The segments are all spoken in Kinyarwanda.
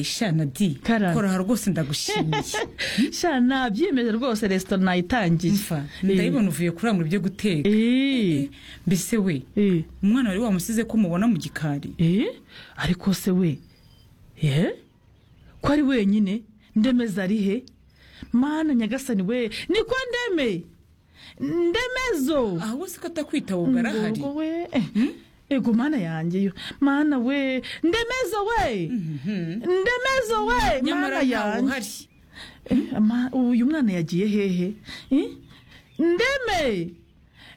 shana di Karara. kora rwose ndagushimiye sha nabyiyemeje rwose resito nayitangiye Umva, ndayibona uvuye kuri mu byo guteka Eh, mbese we eh, umwana wari wamusize ko umubona mu gikari eh, ariko se we eh? ko ari wenyine ndemeza ari he mana nyagasani we niko ndeme ndemezo aha wose ko atakwitaba ubwo arahari Ubwo we eh, ego mana yanjye yo mana we ndemezo we ndemezo we mana nyamara ntawe yanjye uhari Eh, ama- uyu mwana yagiye hehe Eh? ndeme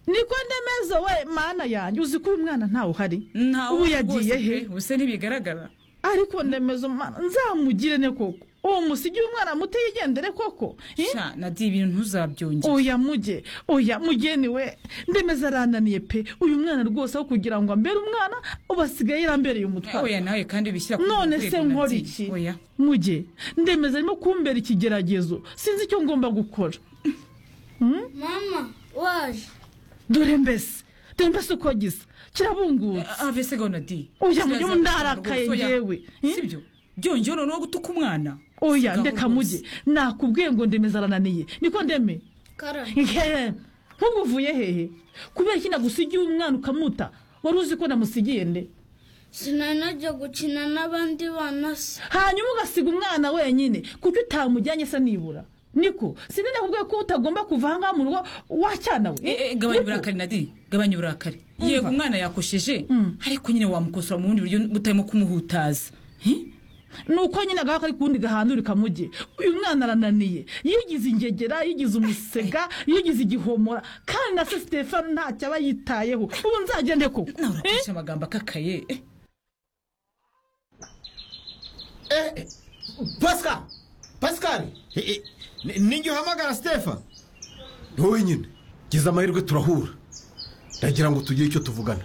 niko ndemezo we mana yanjye uzi ko uyu mwana ntawe uhari ntawe ubu uhari yagiye rwose he pe, ubuse ntibigaragara ariko ndemezo mana nzamugire ne koko uwo musigi w'umwana muto yigendere koko Eh? shana di ibintu ntuzabyongere oya mujye oya mugeni we ndemeza arananiye pe uyu mwana rwose aho kugira ngo ambere umwana ubu asigaye yarambereye Eh, umutwaro oya nawe kandi bishyira ku none rwego se na nkora di. iki oya mujye ndemeza arimo kumbera ikigeragezo sinzi icyo ngomba gukora mama waje dore mbese dore mbese uko gisa kirabungura Ah, mbese gahunda di Oya, Kirazira mujye ndarakaye rwose, oya. yewe. Eh? sibyo byongeye noneho gutuka umwana oya Sigaho ndeka rwose. mujye nakubwiye ngo ndemeza arananiye niko ndeme karara Nkehe, nk'ubu uvuye hehe kubera iki nagusigiye umwana ukamuta wari uzi ko namusigiye nde sinanajya gukina n'abandi bana se hanyuma ugasiga umwana wenyine kuko utamujyanye se nibura niko sinzi nakubwiye ko utagomba kuva ahangaha mu rugo wacyana we Eh, eh, gabanya Niko. uburakari nadi gabanya uburakari yego umwana yakosheje Mm. ariko nyine wamukosora mu bundi buryo butarimo kumuhutaza nuko nyine agahaka ari kundi gahandurika mujye uyu mwana arananiye yigize ingegera yigize umusega yigize igihomora kandi na se sitefani ntacyo aba yitayeho ubu nzagende koko nawe urakoresha amagambo akakaye Eh, pasika pasikari n'igihe uhamagara sitefa ni wowe nyine gize amahirwe turahura ndagira ngo tugire icyo tuvugana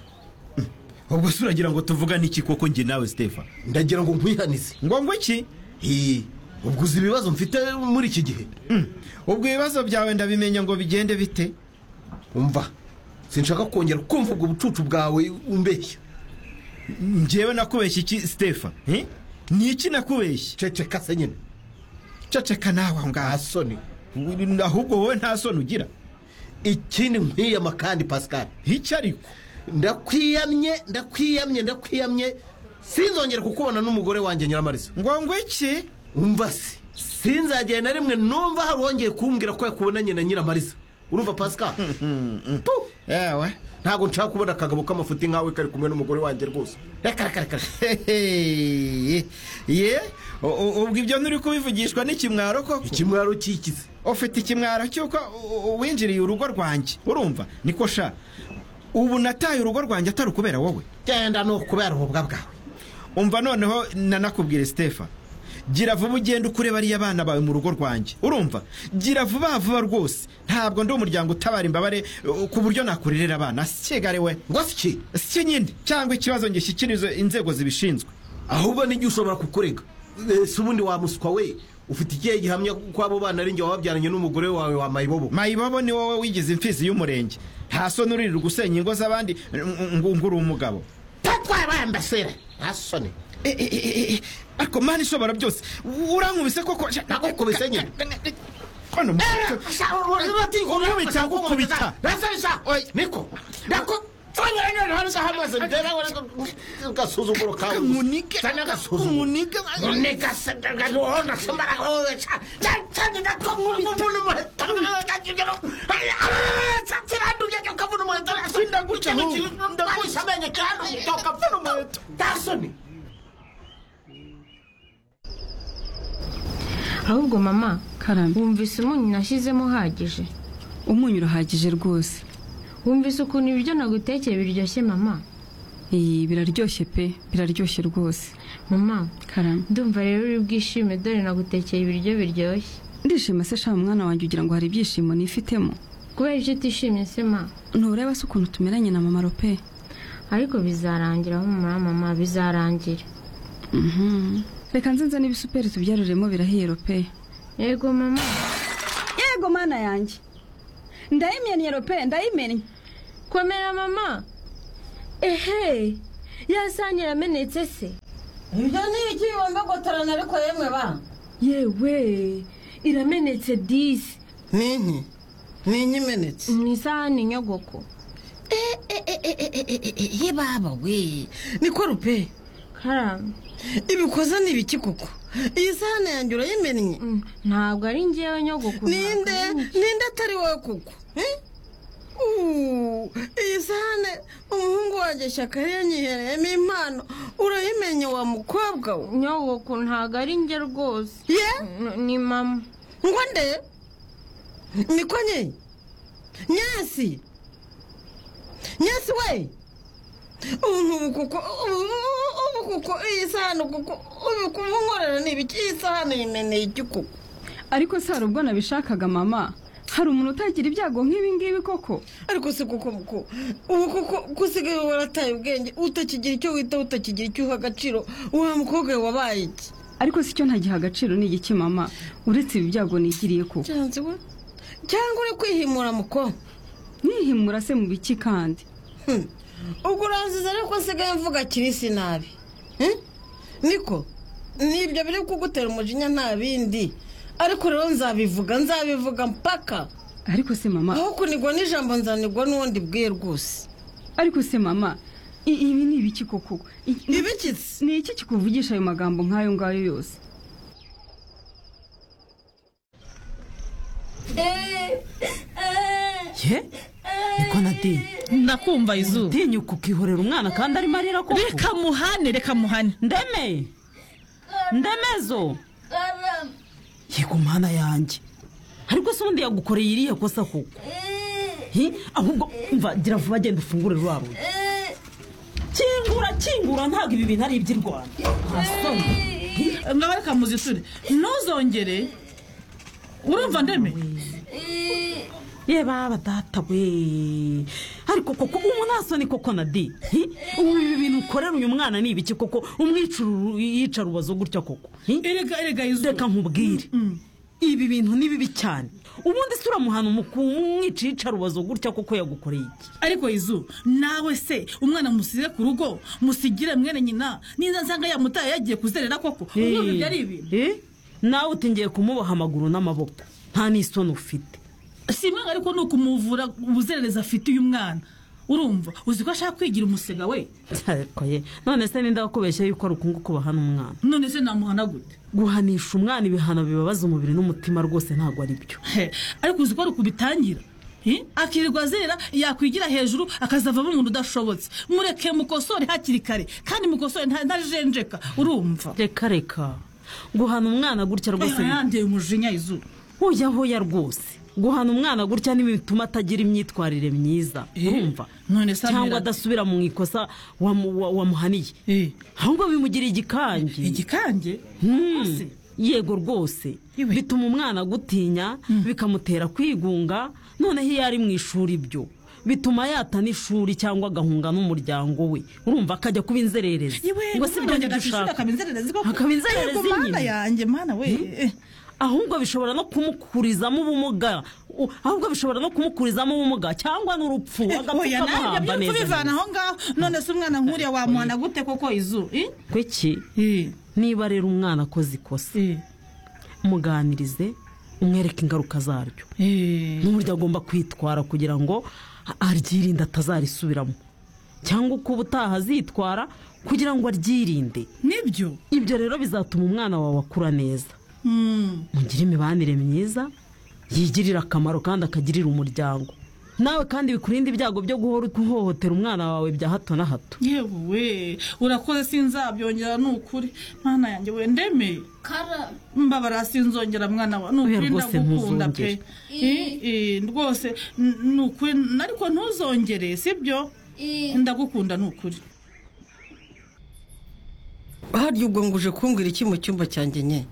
ubwo se uragira ngo tuvugane iki koko njye nawe sitefa ndagira ngo nkwihanize ngombwa iki Hii, ubwo uzi ibibazo mfite muri iki gihe ubwo ibibazo byawe ndabimenya ngo bigende bite umva sinshaka kongera kumva ubwo bucucu bwawe umbeshya njyewe nakubeshya iki sitefa Eh? ni iki nakubeshya ceceka se nyine ceceka nawe nta aho ngaho soni ahubwo wowe nta soni ugira ikindi nkwiyama kandi pasikari iki ariko ndakwiyamye ndakwiyamye ndakwiyamye sinzongere kukubona n'umugore wanjye nyiramariza ngombwa iki umva se sinzagera na rimwe numva hari uwongeye kumbwira ko yakubonanye na nyiramariza urumva pasika Tu, yewe ntabwo nshaka kubona akagabo k'amafuti nkawe kari kumwe n'umugore wanjye rwose reka reka reka reka. Hehe. ye u- u- ubwo ibyo nturi kubivugishwa n'ikimwaro koko ikimwaro cyikize ufite ikimwaro cy'uko u- u- winjiriye urugo rwanjye urumva niko sha ubu nataye urugo rwanjye atari ukubera wowe genda ni ukubera ububwa bwawe umva noneho nanakubwire sitefa gira vuba ugende ukure bariya bana bawe mu rugo rwanjye urumva gira vuba vuba rwose ntabwo ndi umuryango utabara imbabare uh, ku buryo nakurerera abana sikigare we ngo si iki si nyine cyangwa ikibazo ngishyikirize inzego zibishinzwe ahubwo n'igihe ushobora kukurega Eh, si ubundi wamuswa we ufite ikihe gihamya ko abo bana ari njye wababyaranye n'umugore wawe wa mayibobo mayibobo ni wowe wigize imfizi y'umurenge nta soni uririrwa gusenya ingo z'abandi ng- ngo ngo uri umugabo tatwaye bambasera nta soni E, e, e, e, ariko mani ishobora byose urankubise koko Nakukubise nyine. Kano mu- batikubita rasabisa niko ndako agasuzuguro kawe gusa. Umunike. Cyane agasuzuguro. Umunike. Umunike se- ndagahonda, sambara, oh, cha- cha- cha- ndako, nk'umuntu n'umuheto, ndakakigero. Cha- kiranduye, ukabona umuheto, Sindaguca ikintu ahubwo. kiri- ndaguhisha amenyo, kiranduye, ukabona umuheto. Nta soni. ahubwo mama Karame. wumvise umunyu nashyizemo uhagije umunyu urahagije rwose wumvise ukuntu ibiryo nagutekeye biryoshye mama iyi biraryoshye pe biraryoshye rwose mama karame ndumva rero uri bwishime dore nagutekeye ibiryo biryoshye ndishima se shama umwana wanjye ugira ngo hari ibyishimo nifitemo kubera ibyo utishimye se ma ntureba se ukuntu tumeranye na mama rope ariko bizarangira humura mama bizarangira reka nzinze n'ibisuperi tubyaruremo birahiye rope yego mama yego mana yanjye ndayimennye rope ndayimennye komera mama ehe ya sange yamenetse se ibyo ni ibiki bibombagotorana ariko yemwe ba yewe iramenetse disi n'inki n'inki imenetse mu isahani nyogoko ye baba we niko rupe karame ibikoza ni ibiki koko iyi sahani yanjye urayimennye mm, ntabwo ari njyewe nyogoko ninde ntabwo ari- ninde atari wowe koko eh? Uh, iyi sahane umuhungu wanjye shyaka yanyihereyemo impano urayimenye wa mukobwa we nyogoko ntabwo ari njye rwose ye N- ni mama ngo nde niko nye nyasi nyasi we ubu kuko ubu ubu kuko iyi sahani kuko ubu kuba unkorera ni ibiki iyi sahani yimeneye iki kuko ariko si hari ubwo nabishakaga mama hari umuntu utagira ibyago nk'ibi ngibi koko ariko si kuko kuko ubu kuko gusigaye warataye ubwenge utakigira icyo wita utakigira icyo uha agaciro wa mukobwa we wabaye iki ariko si cyo ntagiha agaciro ni igiki mama uretse ibi byago nigiriye koko cyanze we cyangwa uri kwihimura mukobwa nihimura se mu biki kandi Hmm. ubwo uranziza ariko nsigaye mvuga kirisi nabi Hmm? niko nibyo biri kugutera umujinya nta bindi ariko rero nzabivuga nzabivuga mpaka ariko se mama aho kunigwa n'ijambo nzanigwa n'ubundi bwiye rwose ariko se mama i- ibi ni ibiki koko I- ni- ibikitse ni iki kikuvugisha ayo magambo nk'ayo ngayo yose ye niko nateye ndakumva izuba tinyuka ukihorera umwana kandi arimo arira koko reka muhane reka muhane ndeme ndemezo karame yego mana yanjye ariko se ubundi yagukoreye iriya kosa koko Hi, ahubwo mva gira vuba genda ufungure rwa rugi kingura kingura ntabwo ibi bintu ari iby'irwanda nta soni ngaho reka muziture ntuzongere urumva ndeme ye baba data we ariko koko umuntu nta soni koko na de Hi, ubu ibi bintu ukorera uyu mwana ni ibiki koko umwicuru yica rubazo gutya koko Hi, erega erega izuba reka nkubwire ibi bintu ni bibi cyane ubundi se uramuhana umwica yica rubazo gutya koko yagukoreye iki ariko izu nawe se umwana musize ku rugo musigire mwene nyina niza nsanga yamutaye yagiye kuzerera koko umwumva ibyo ari ibintu Eh? nawe uti ngiye kumuboha amaguru n'amaboko nta n'isoni ufite si imwanga ariko ni ukumuvura ubuzererezi afite uyu mwana urumva uzi ko ashaka kwigira umusega we Ariko ye, none se ninde wakubeshya yuko ari ukunguku bahana umwana none se namuhana gute guhanisha umwana ibihano bibabaza umubiri n'umutima rwose ntabwo ari byo He, ariko uzi ko ari ukubitangira Hi? akirirwa azerera yakwigira hejuru akazavamo umuntu udashobotse mureke mukosore hakiri kare kandi mukosore nta- ntajenjeka urumva reka reka guhana umwana gutya rwose ni- yandeye umujinya izuba hoya hoya rwose guhana umwana gutya ni bituma atagira imyitwarire myiza Eh, urumva none se cyangwa amera- adasubira mu ikosa wamu- wa- wamuhaniye Eh. ahubwo bimugira igikange igikange Hmm. Ese? yego rwose Iwe. bituma umwana gutinya bikamutera kwigunga noneho iyo ari mu ishuri byo bituma yata n'ishuri cyangwa agahunga n'umuryango we urumva akajya kuba inzererezi ngo si byo ngibyo ushaka akaba inzererezi mana nyine yanjye mana we Eh, ahubwo bishobora no kumukurizamo ubumuga U- ahubwo bishobora no kumukurizamo ubumuga cyangwa n'urupfu oya agapfuka nanjye amuhamba byumva neza bivana aho ngaho none se umwana nk'uriya wamuhana gute koko izu Eh? kweki Eh, niba rero umwana akoze ikosa eh, muganirize umwereke ingaruka zaryo eh. n'uburyo agomba kwitwara kugira ngo a- aryirinde atazarisubiramo cyangwa uko ubutaha azitwara kugira ngo aryirinde nibyo ibyo rero bizatuma umwana wawe akura neza Hmm. mugire imibanire myiza yigirira akamaro kandi akagirira umuryango nawe kandi bikurinde ibyago byo guhora uhohotera umwana wawe bya hato na hato yewe urakoze sinzabyongera ni ukuri mana yanjye we ndeme karame mbabara sinzongera mwana wa ni Oya, ukuri rwose ndagukunda ntuzongere. pe Eh, eh, rwose n- ni ukuri ariko ntuzongere sibyo ndagukunda ni ukuri harya ubwo ngo uje kumbwira iki mu cyumba cyanjye nye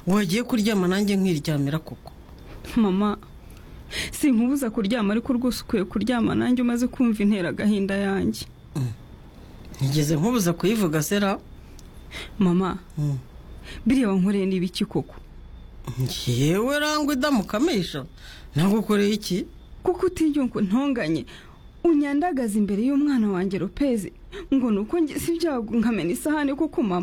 wagiye kuryama nanjye nkiryamira koko mama sinkubuza kuryama ariko rwose ukwiye kuryama nanjye umaze kumva intera agahinda yanjye ntigeze nkubuza kuyivuga sera mama Mm. biriya wankoreye ni ibiki koko yewe rangwa idamukamisha nagukoreye iki kuko utiriwe ngo ntonganye unyandagaza imbere y'umwana wanjye rupezi ngo ni uko ngize ibyago nkamena isahani kuko mama